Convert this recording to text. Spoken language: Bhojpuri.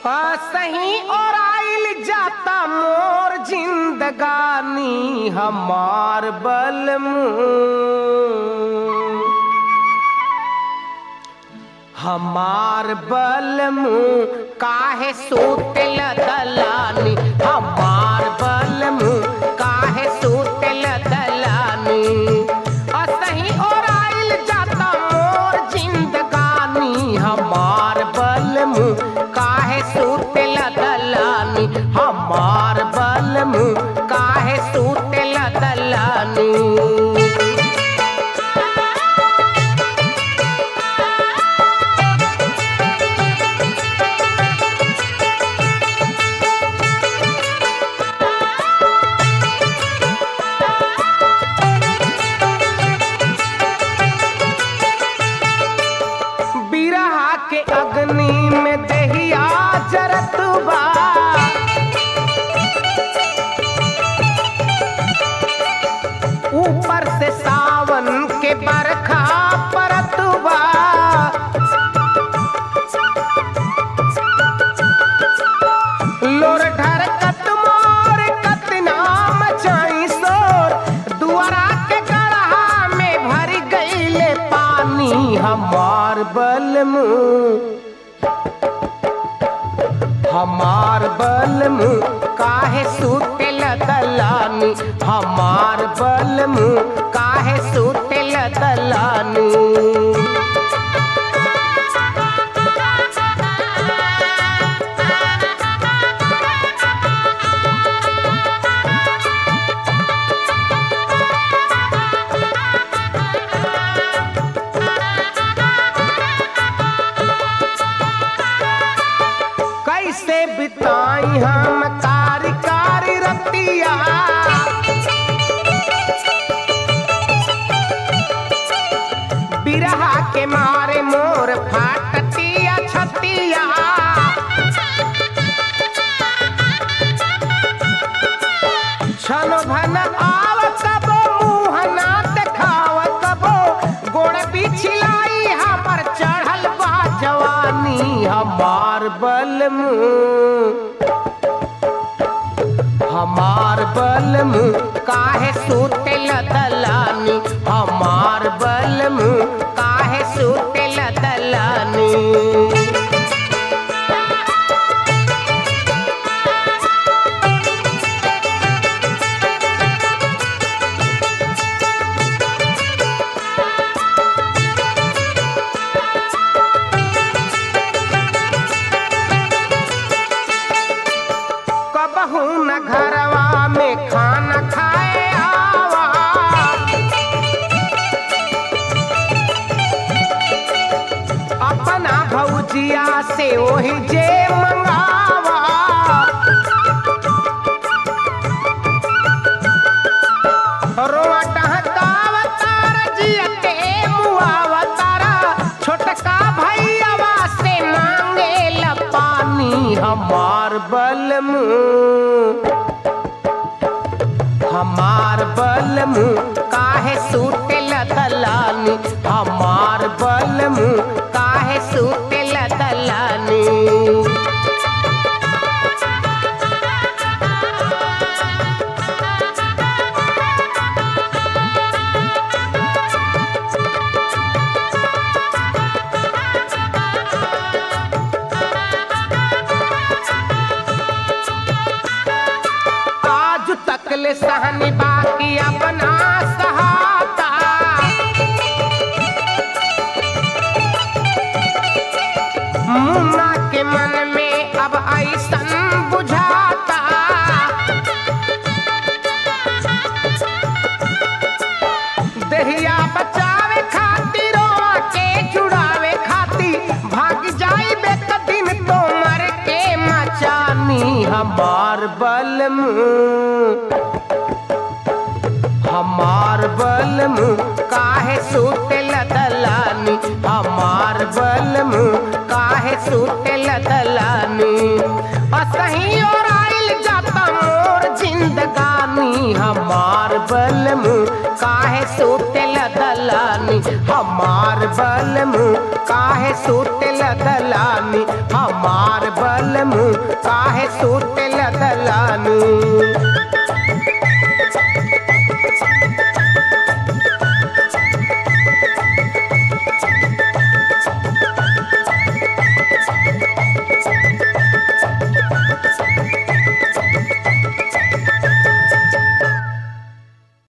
सही और आइल जाता मोर जिंदगानी हमार बलमू हमार बलमू काहे सूतल दलानी हमार बलमू काहे सूतल दलानी असही और आइल जाता मोर जिंदगानी हमार बलमू काहे सूतल दलानी हमार बलमू काहे सूतल दलानी बिरहा के अग्नि में दहिया जरत बा ऊपर से सावन के बरखा परत बा लोर ढरकत मोर कतना मचाई शोर दुआरा के गढ़ा में भर गईले पानी हमार बलमू हमार बलमू काहे सूतल दलानी हमार बलमू काहे सूतल दलानी कैसे बिताई हम कारी कारी रतिया बिरहा के मारे मोर फाटतिया छतिया छन भन आव कबो मुँह ना देखाव कबो गोड़ पिछलाई हमर चढ़ल बा जवानी हमार बलमू हमार बलमू काहे सूतल दलानी हमार बलमू काहे सूतल दलानी कबहू न घरवा में खाना खाए आवा अपना भौजिया से वही जे मंगावा रोआ टहकाव तारा जियते मुआवा तारा छोटका भैयावा से मांगे ला पानी हमार बलमू हमार बलमू काहे सूतल दलानी हमार बलमू काहे सूतल दलानी आज तक ले सहनी बाकी अपना सहाता मुन्ना के मन में अब ऐसन बुझाता दहिया बचावे खातिर रोआ के जुड़ावे खातिर भाग जाई बेक दिन तो मर के मचानी हमार बलमू हमार बलमू काहे सूतल दलानी हमार बलमू काहे सूतल दलानी असही और आइल जाता मोर जिन जिंदगानी हमार बलमु काहे सुतेल दलानी हमार बलमु काहे सुतेल दलानी हमार बलमु काहे सुतेल दलानी